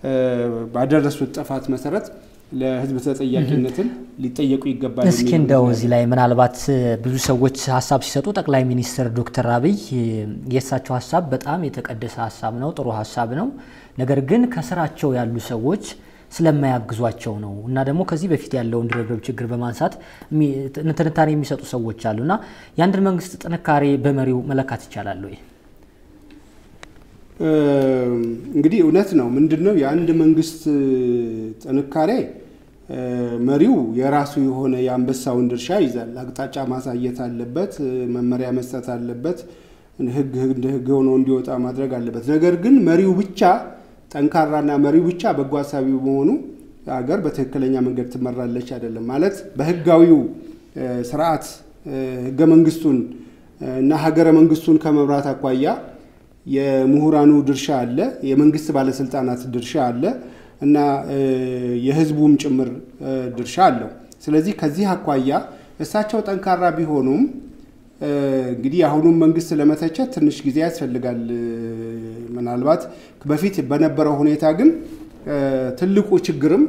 ባደረሱት ጥፋት መሰረት ለሕዝብ ተጠያቂነትን ሊጠየቁ ይገባል። እስኪ እንደው እዚህ ላይ ምናልባት ብዙ ሰዎች ሀሳብ ሲሰጡ ጠቅላይ ሚኒስትር ዶክተር አብይ የእሳቸው ሀሳብ በጣም የተቀደሰ ሀሳብ ነው፣ ጥሩ ሀሳብ ነው። ነገር ግን ከስራቸው ያሉ ሰዎች ስለማያግዟቸው ነው እና ደግሞ ከዚህ በፊት ያለውን ድርብርብ ችግር በማንሳት ትንታኔ የሚሰጡ ሰዎች አሉ እና የአንድን መንግስት ጥንካሬ በመሪው መለካት ይቻላል ወይ? እንግዲህ እውነት ነው። ምንድን ነው የአንድ መንግስት ጥንካሬ መሪው የራሱ የሆነ የአንበሳውን ድርሻ ይዛል። አቅጣጫ ማሳየት አለበት፣ መመሪያ መስጠት አለበት፣ ህግ እንደ ህግ ሆኖ እንዲወጣ ማድረግ አለበት። ነገር ግን መሪው ብቻ ጠንካራና መሪው ብቻ በጎ አሳቢ በመሆኑ ሀገር በትክክለኛ መንገድ ትመራለች አይደለም ማለት በህጋዊው ስርዓት ህገ መንግስቱን እና ሀገረ መንግስቱን ከመምራት አኳያ የምሁራኑ ድርሻ አለ፣ የመንግስት ባለስልጣናት ድርሻ አለ እና የህዝቡም ጭምር ድርሻ አለው። ስለዚህ ከዚህ አኳያ እሳቸው ጠንካራ ቢሆኑም እንግዲህ የአሁኑም መንግስት ለመተቸት ትንሽ ጊዜ ያስፈልጋል። ምናልባት በፊት በነበረው ሁኔታ ግን ትልቁ ችግርም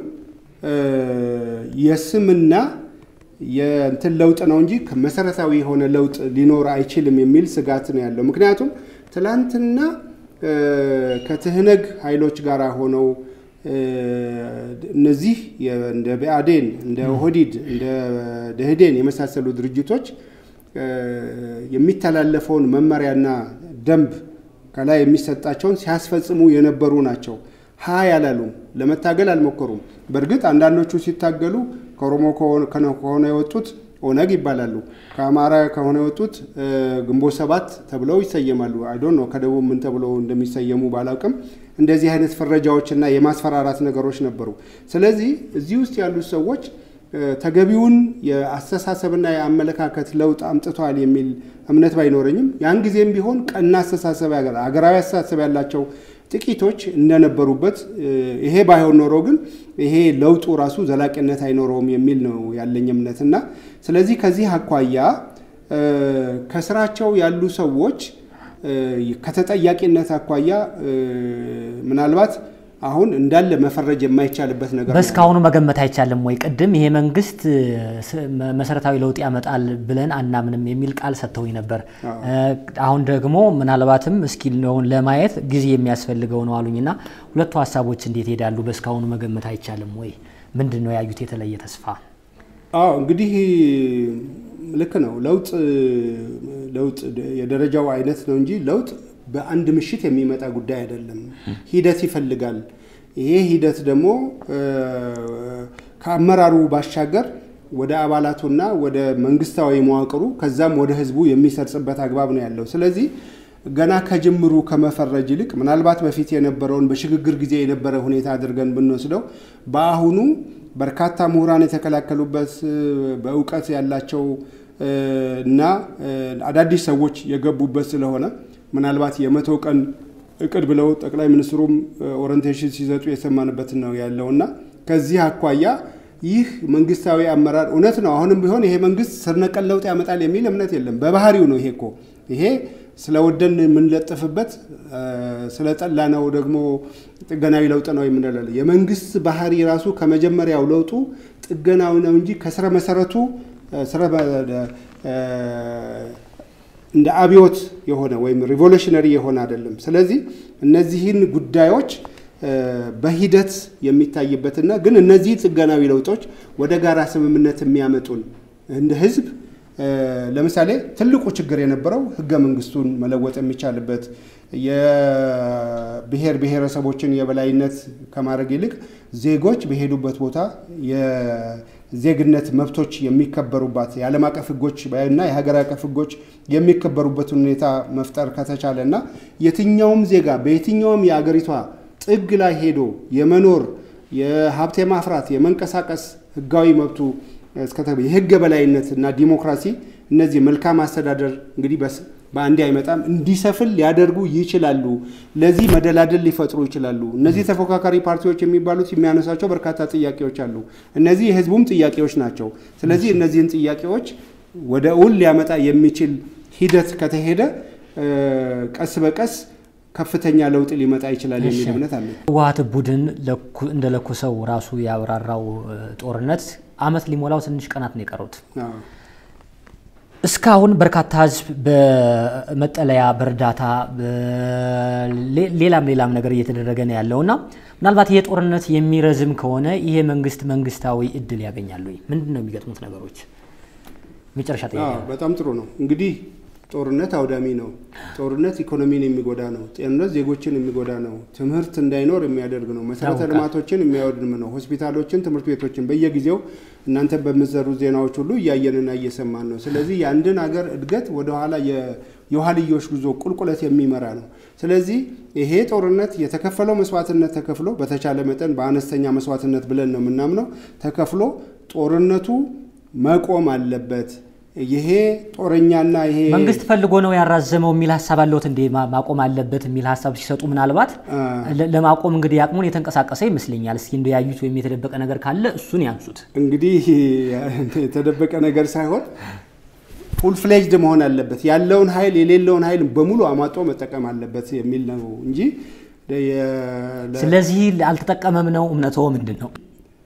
የስምና የእንትን ለውጥ ነው እንጂ መሰረታዊ የሆነ ለውጥ ሊኖር አይችልም የሚል ስጋት ነው ያለው። ምክንያቱም ትላንትና ከትህነግ ኃይሎች ጋር ሆነው እነዚህ እንደ ብአዴን፣ እንደ ኦህዲድ፣ እንደ ደህዴን የመሳሰሉ ድርጅቶች የሚተላለፈውን መመሪያና ደንብ ከላይ የሚሰጣቸውን ሲያስፈጽሙ የነበሩ ናቸው። ሀ ያላሉም፣ ለመታገል አልሞከሩም። በእርግጥ አንዳንዶቹ ሲታገሉ ከኦሮሞ ከሆነ የወጡት ኦነግ ይባላሉ። ከአማራ ከሆነ የወጡት ግንቦት ሰባት ተብለው ይሰየማሉ። አይዶን ነው ከደቡብ ምን ተብለው እንደሚሰየሙ ባላውቅም እንደዚህ አይነት ፍረጃዎችና የማስፈራራት ነገሮች ነበሩ። ስለዚህ እዚህ ውስጥ ያሉት ሰዎች ተገቢውን የአስተሳሰብና የአመለካከት ለውጥ አምጥቷል የሚል እምነት ባይኖረኝም ያን ጊዜም ቢሆን ቀና አስተሳሰብ ሀገራዊ አስተሳሰብ ያላቸው ጥቂቶች እንደነበሩበት ይሄ ባይሆን ኖሮ ግን ይሄ ለውጡ ራሱ ዘላቂነት አይኖረውም የሚል ነው ያለኝ እምነት እና ስለዚህ ከዚህ አኳያ ከስራቸው ያሉ ሰዎች ከተጠያቂነት አኳያ ምናልባት አሁን እንዳለ መፈረጅ የማይቻልበት ነገር በእስካሁኑ መገመት አይቻልም ወይ? ቅድም ይሄ መንግስት መሰረታዊ ለውጥ ያመጣል ብለን አናምንም የሚል ቃል ሰጥተውኝ ነበር። አሁን ደግሞ ምናልባትም እስኪ ነውን ለማየት ጊዜ የሚያስፈልገው ነው አሉኝና ሁለቱ ሀሳቦች እንዴት ይሄዳሉ? በእስካሁኑ መገመት አይቻልም ወይ? ምንድን ነው ያዩት የተለየ ተስፋ? አዎ እንግዲህ ልክ ነው። ለውጥ ለውጥ የደረጃው አይነት ነው እንጂ ለውጥ በአንድ ምሽት የሚመጣ ጉዳይ አይደለም። ሂደት ይፈልጋል። ይሄ ሂደት ደግሞ ከአመራሩ ባሻገር ወደ አባላቱና ወደ መንግስታዊ መዋቅሩ ከዛም ወደ ህዝቡ የሚሰርጽበት አግባብ ነው ያለው። ስለዚህ ገና ከጅምሩ ከመፈረጅ ይልቅ ምናልባት በፊት የነበረውን በሽግግር ጊዜ የነበረ ሁኔታ አድርገን ብንወስደው በአሁኑ በርካታ ምሁራን የተከላከሉበት በእውቀት ያላቸው እና አዳዲስ ሰዎች የገቡበት ስለሆነ ምናልባት የመቶ ቀን እቅድ ብለው ጠቅላይ ሚኒስትሩም ኦሪንቴሽን ሲሰጡ የሰማንበት ነው ያለው እና ከዚህ አኳያ ይህ መንግስታዊ አመራር እውነት ነው። አሁንም ቢሆን ይሄ መንግስት ስር ነቀል ለውጥ ያመጣል የሚል እምነት የለም። በባህሪው ነው። ይሄ እኮ ይሄ ስለወደን የምንለጥፍበት ስለጠላ ነው ደግሞ ጥገናዊ ለውጥ ነው የምንለው። የመንግስት ባህሪ ራሱ ከመጀመሪያው ለውጡ ጥገናዊ ነው እንጂ ከስረ መሰረቱ እንደ አብዮት የሆነ ወይም ሪቮሉሽነሪ የሆነ አይደለም። ስለዚህ እነዚህን ጉዳዮች በሂደት የሚታይበትና ግን እነዚህ ጥገናዊ ለውጦች ወደ ጋራ ስምምነት የሚያመጡን እንደ ህዝብ ለምሳሌ ትልቁ ችግር የነበረው ህገ መንግስቱን መለወጥ የሚቻልበት የብሔር ብሔረሰቦችን የበላይነት ከማድረግ ይልቅ ዜጎች በሄዱበት ቦታ የዜግነት መብቶች የሚከበሩባት የዓለም አቀፍ ህጎች እና የሀገር አቀፍ ህጎች የሚከበሩበትን ሁኔታ መፍጠር ከተቻለ እና የትኛውም ዜጋ በየትኛውም የአገሪቷ ጥግ ላይ ሄዶ የመኖር የሀብት የማፍራት የመንቀሳቀስ ህጋዊ መብቱ የህግ የበላይነት እና ዲሞክራሲ እነዚህ መልካም አስተዳደር እንግዲህ በአንዴ አይመጣም፣ እንዲሰፍል ሊያደርጉ ይችላሉ። ለዚህ መደላደል ሊፈጥሩ ይችላሉ። እነዚህ ተፎካካሪ ፓርቲዎች የሚባሉት የሚያነሷቸው በርካታ ጥያቄዎች አሉ። እነዚህ የህዝቡም ጥያቄዎች ናቸው። ስለዚህ እነዚህን ጥያቄዎች ወደ እውን ሊያመጣ የሚችል ሂደት ከተሄደ ቀስ በቀስ ከፍተኛ ለውጥ ሊመጣ ይችላል የሚል እምነት አለ። ህወሓት ቡድን እንደ ለኮሰው ራሱ ያብራራው ጦርነት አመት ሊሞላው ትንሽ ቀናት ነው የቀሩት። እስካሁን በርካታ ህዝብ በመጠለያ በእርዳታ ሌላም ሌላም ነገር እየተደረገ ነው ያለው እና ምናልባት ይሄ ጦርነት የሚረዝም ከሆነ ይሄ መንግስት መንግስታዊ እድል ያገኛሉ? ምንድን ነው የሚገጥሙት ነገሮች? መጨረሻ ጥያቄ። በጣም ጥሩ ነው። እንግዲህ ጦርነት አውዳሚ ነው። ጦርነት ኢኮኖሚን የሚጎዳ ነው። ጤንነት ዜጎችን የሚጎዳ ነው። ትምህርት እንዳይኖር የሚያደርግ ነው። መሰረተ ያውቃል። ልማቶችን የሚያወድም ነው። ሆስፒታሎችን፣ ትምህርት ቤቶችን በየጊዜው እናንተ በምትዘሩ ዜናዎች ሁሉ እያየንና እየሰማን ነው። ስለዚህ የአንድን ሀገር እድገት ወደኋላ የ- የኋልዮሽ ጉዞ ቁልቁለት የሚመራ ነው። ስለዚህ ይሄ ጦርነት የተከፈለው መስዋዕትነት ተከፍሎ በተቻለ መጠን በአነስተኛ መስዋዕትነት ብለን ነው የምናምነው ተከፍሎ ጦርነቱ መቆም አለበት። ይሄ ጦረኛና ይሄ መንግስት ፈልጎ ነው ያራዘመው የሚል ሀሳብ አለዎት እንዴ? ማ- ማቆም አለበት የሚል ሀሳብ ሲሰጡ ምናልባት አ፣ ለ- ለማቆም እንግዲህ አቅሙን የተንቀሳቀሰ ይመስለኛል። እስኪ እንደ ያዩት ወይም የተደበቀ ነገር ካለ እሱን ያንሱት። እንግዲህ የተደበቀ ነገር ሳይሆን ፉል ፍሌጅድ መሆን አለበት። ያለውን ኃይል የሌለውን ኃይል በሙሉ አሟጦ መጠቀም አለበት የሚል ነው እንጂ የ- ለ- ስለዚህ አልተጠቀመም ነው እምነትዎ ምንድን ነው?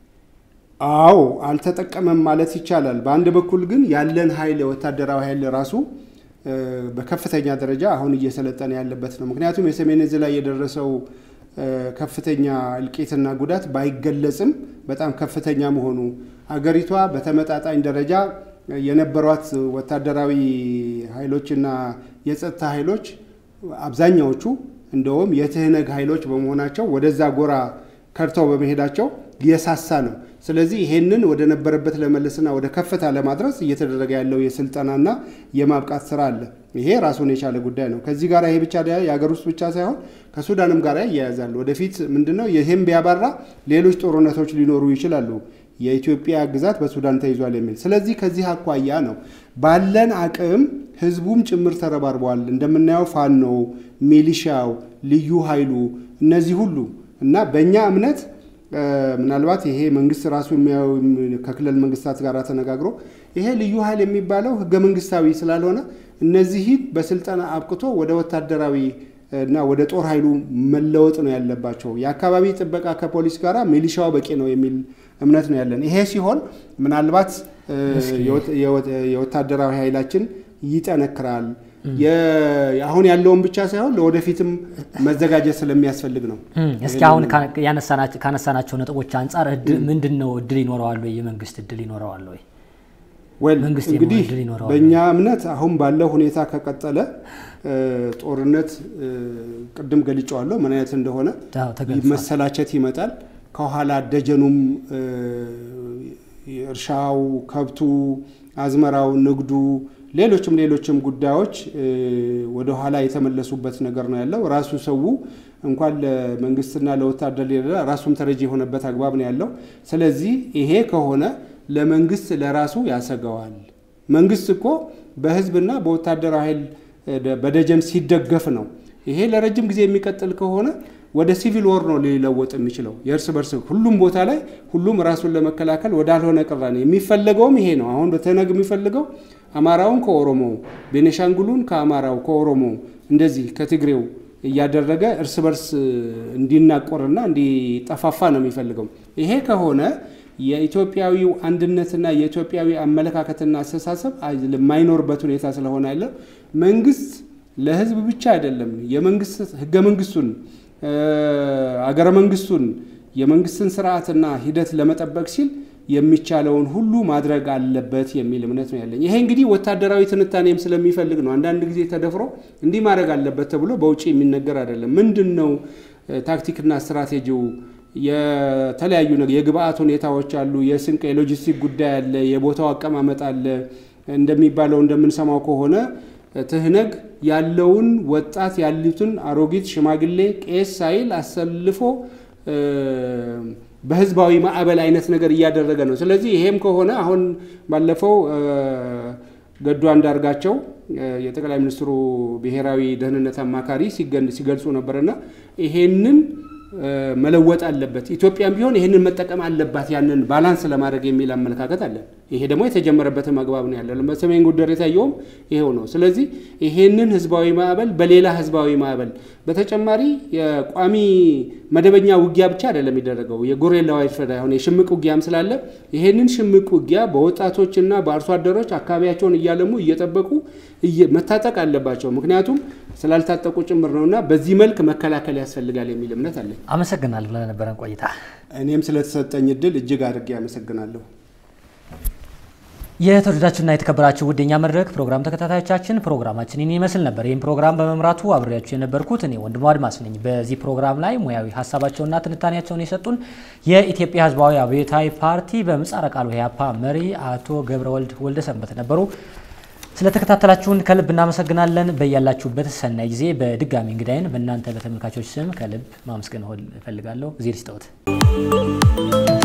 አዎ አልተጠቀመም ማለት ይቻላል። በአንድ በኩል ግን ያለን ኃይል የወታደራዊ ኃይል ራሱ እ፣ በከፍተኛ ደረጃ አሁን እየሰለጠነ ያለበት ነው። ምክንያቱም የሰሜን ዕዝ ላይ የደረሰው እ፣ ከፍተኛ እልቂትና ጉዳት ባይገለጽም በጣም ከፍተኛ መሆኑ አገሪቷ በተመጣጣኝ ደረጃ የነበሯት ወታደራዊ ኃይሎችና የጸጥታ ኃይሎች አብዛኛዎቹ እንደውም የትህነግ ኃይሎች በመሆናቸው ወደዛ ጎራ ከድተው በመሄዳቸው የሳሳ ነው። ስለዚህ ይሄንን ወደ ነበረበት ለመለስና ወደ ከፍታ ለማድረስ እየተደረገ ያለው የስልጠናና የማብቃት ስራ አለ። ይሄ ራሱን የቻለ ጉዳይ ነው። ከዚህ ጋር ይሄ ብቻ የሀገር ውስጥ ብቻ ሳይሆን ከሱዳንም ጋር ይያያዛል። ወደፊት ምንድነው ይህም ቢያባራ ሌሎች ጦርነቶች ሊኖሩ ይችላሉ። የኢትዮጵያ ግዛት በሱዳን ተይዟል የሚል ስለዚህ ከዚህ አኳያ ነው ባለን አቅም ህዝቡም ጭምር ተረባርበዋል። እንደምናየው ፋኖ፣ ሚሊሻው፣ ልዩ ኃይሉ እነዚህ ሁሉ እና በእኛ እምነት እ፣ ምናልባት ይሄ መንግስት ራሱ የሚያየው ከክልል መንግስታት ጋር ተነጋግሮ ይሄ ልዩ ኃይል የሚባለው ህገ መንግስታዊ ስላልሆነ እነዚህን በስልጠና አብቅቶ ወደ ወታደራዊ እና ወደ ጦር ኃይሉ መለወጥ ነው ያለባቸው። የአካባቢ ጥበቃ ከፖሊስ ጋር ሚሊሻው በቂ ነው የሚል እምነት ነው ያለን። ይሄ ሲሆን ምናልባት እ፣ የወት- የወት- የወታደራዊ ኃይላችን ይጠነክራል። የ- አሁን ያለውን ብቻ ሳይሆን ለወደፊትም መዘጋጀት ስለሚያስፈልግ ነው። እም፣ እስኪ አሁን ካ- ያነሳናቸው- ካነሳናቸው ነጥቦች አንጻር እድ- ምንድን ነው እድል ይኖረዋል ወይ? የመንግስት እድል ይኖረዋል ወይ? ወል መንግስት እንግዲህ የመሆን እድል ይኖረዋል። በእኛ እምነት አሁን ባለው ሁኔታ ከቀጠለ እ፣ ጦርነት እ፣ ቅድም ገልጨዋለሁ ምን አይነት እንደሆነ አዎ፣ ተገልጿል። መሰላቸት ይመጣል። ከኋላ ደጀኑም እ፣ እርሻው፣ ከብቱ፣ አዝመራው፣ ንግዱ፣ ሌሎችም ሌሎችም ጉዳዮች እ፣ ወደኋላ የተመለሱበት ነገር ነው ያለው። ራሱ ሰው እንኳን ለመንግስትና ለወታደር ሌላ ራሱም ተረጂ የሆነበት አግባብ ነው ያለው። ስለዚህ ይሄ ከሆነ ለመንግስት ለራሱ ያሰገዋል። መንግስት እኮ በህዝብና በወታደራዊ ኃይል እ፣ በደጀን ሲደገፍ ነው። ይሄ ለረጅም ጊዜ የሚቀጥል ከሆነ ወደ ሲቪል ወር ነው ሊለወጥ የሚችለው። የእርስ በርስ ሁሉም ቦታ ላይ ሁሉም ራሱን ለመከላከል ወዳልሆነ ቅራኔ የሚፈለገውም ይሄ ነው። አሁን በተነግ የሚፈልገው አማራውን ከኦሮሞው፣ ቤኔሻንጉሉን ከአማራው ከኦሮሞው እንደዚህ ከትግሬው እያደረገ እርስ በርስ እንዲናቆርና እንዲጠፋፋ ነው የሚፈልገው። ይሄ ከሆነ የኢትዮጵያዊው አንድነትና የኢትዮጵያዊ አመለካከትና አስተሳሰብ የማይኖርበት ሁኔታ ስለሆነ ያለ መንግስት ለህዝብ ብቻ አይደለም የመንግስት ህገ መንግስቱን አገረ መንግስቱን የመንግስትን ስርዓትና ሂደት ለመጠበቅ ሲል የሚቻለውን ሁሉ ማድረግ አለበት የሚል እምነት ነው ያለኝ። ይሄ እንግዲህ ወታደራዊ ትንታኔም ስለሚፈልግ ነው። አንዳንድ ጊዜ ተደፍሮ እንዲህ ማድረግ አለበት ተብሎ በውጭ የሚነገር አይደለም። ምንድን ነው ታክቲክና ስትራቴጂው? የተለያዩ ነገር የግብአት ሁኔታዎች አሉ። የስንቅ የሎጂስቲክ ጉዳይ አለ። የቦታው አቀማመጥ አለ። እንደሚባለው እንደምንሰማው ከሆነ ትህነግ ያለውን ወጣት ያሉትን አሮጊት፣ ሽማግሌ፣ ቄስ ሳይል አሰልፎ በህዝባዊ ማዕበል አይነት ነገር እያደረገ ነው። ስለዚህ ይሄም ከሆነ አሁን ባለፈው ገዱ አንዳርጋቸው የጠቅላይ ሚኒስትሩ ብሔራዊ ደህንነት አማካሪ ሲገልጹ ነበርና ይሄንን መለወጥ አለበት። ኢትዮጵያም ቢሆን ይህንን መጠቀም አለባት ያንን ባላንስ ለማድረግ የሚል አመለካከት አለን። ይሄ ደግሞ የተጀመረበትም አግባብ ነው ያለ። በሰሜን ጎንደር የታየውም ይሄው ነው። ስለዚህ ይሄንን ህዝባዊ ማዕበል በሌላ ህዝባዊ ማዕበል በተጨማሪ የቋሚ መደበኛ ውጊያ ብቻ አይደለም የሚደረገው የጎሬላ ዋርፌር አሁን የሽምቅ ውጊያም ስላለ ይሄንን ሽምቅ ውጊያ በወጣቶችና በአርሶ አደሮች አካባቢያቸውን እያለሙ እየጠበቁ መታጠቅ አለባቸው። ምክንያቱም ስላልታጠቁ ጭምር ነውና በዚህ መልክ መከላከል ያስፈልጋል የሚል እምነት አለኝ። አመሰግናለሁ ለነበረን ቆይታ። እኔም ስለተሰጠኝ እድል እጅግ አድርጌ አመሰግናለሁ። የተወደዳችሁና የተከበራችሁ ውድ የኛ መድረክ ፕሮግራም ተከታታዮቻችን ፕሮግራማችን ይህን ይመስል ነበር። ይህም ፕሮግራም በመምራቱ አብሬያችሁ የነበርኩት እኔ ወንድሙ አድማስ ነኝ። በዚህ ፕሮግራም ላይ ሙያዊ ሀሳባቸውና ትንታኔያቸውን የሰጡን የኢትዮጵያ ሕዝባዊ አብዮታዊ ፓርቲ በምህጻረ ቃሉ ኢህአፓ መሪ አቶ ገብረወልድ ወልደ ሰንበት ነበሩ። ስለተከታተላችሁን ከልብ እናመሰግናለን። በያላችሁበት ሰናይ ጊዜ። በድጋሚ እንግዳይን በእናንተ በተመልካቾች ስም ከልብ ማመስገን እፈልጋለሁ። እግዜር ይስጠዎት።